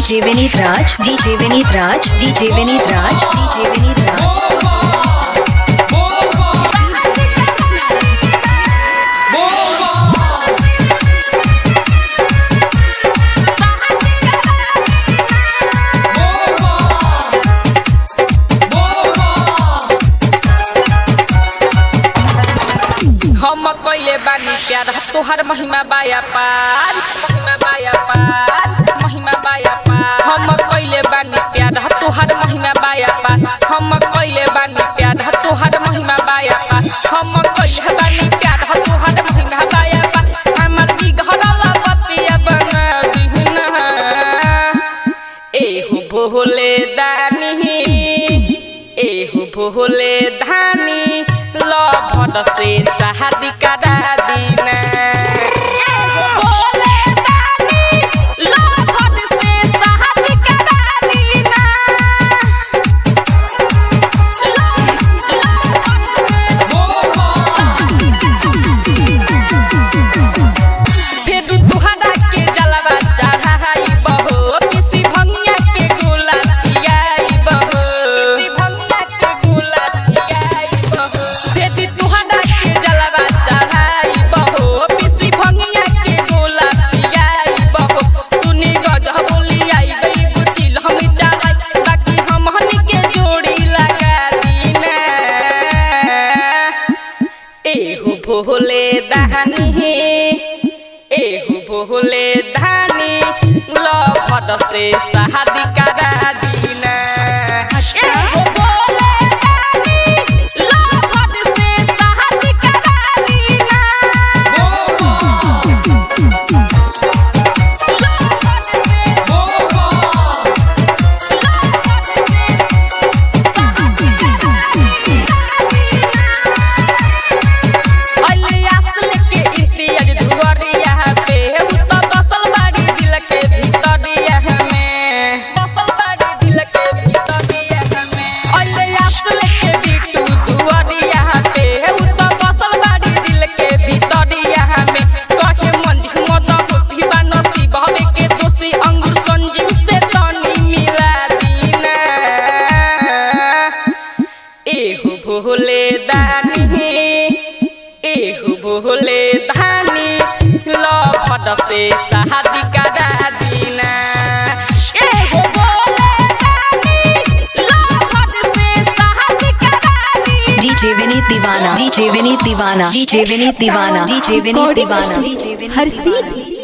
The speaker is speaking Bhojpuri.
DJ Vinit Raj, DJ Vinit Raj, DJ Vinit Raj, DJ Vinit Raj. हम कइले बानी प्यार तोहर महिमा बाया पार महिमा बाया पार महिमा बाया पार हम कइले बानी प्यार तोहर महिमा बाया पार हम कइले बानी प्यार तोहर महिमा बाया पार हम कइले बानी प्यार तोहर महिमा बाया पार हमर बिगड़ल बतिया बना दिहना एहु भोले दानी एहु भोले धानी लभद से शादी करा दीना एहु भोले दानी लभद से शादी करा दीना फेरू तुहरा के जलवा चढ़ाई बहो किसी भंगिया के गोला पियाई बहो किसी भंगिया के गोला पियाई बहो फेरू तुहरा के जलवा चढ़ाई बहो किसी भंगिया के गोला पियाई बहो सुनी गज बोली आई गई गुचिल हम चढ़ाई बाकी हम हनी के जोड़ी लगा दीना एहु भोले दानी एहु भोले धानी लभद से शादी करा दीना एहु भोले धानी लभद से शादी करा दीना लभद से लभद से शादी करा दीना अलियास लेके इम्तियाज दुआरिया पे उ त बसल बाड़ी दिल के भीतरिया में बसल बाड़ी दिल के भीतरिया में अलियास लेके बिटू दुआरिया पे उ त बसल बाड़ी दिल के भीतरिया में कहे मन मत खुशी बा नसीब हवे के दोषी अंगूर संजीव से तनी मिला दीना एहु भोले दानी एहु भोले धानी लभद से शादी करा दीना एहु भोले धानी लभद से शादी करा दीना DJ Vinit Divana, DJ Vinit Divana, DJ Vinit Divana, DJ Vinit Divana, DJ Vinit हर सीधी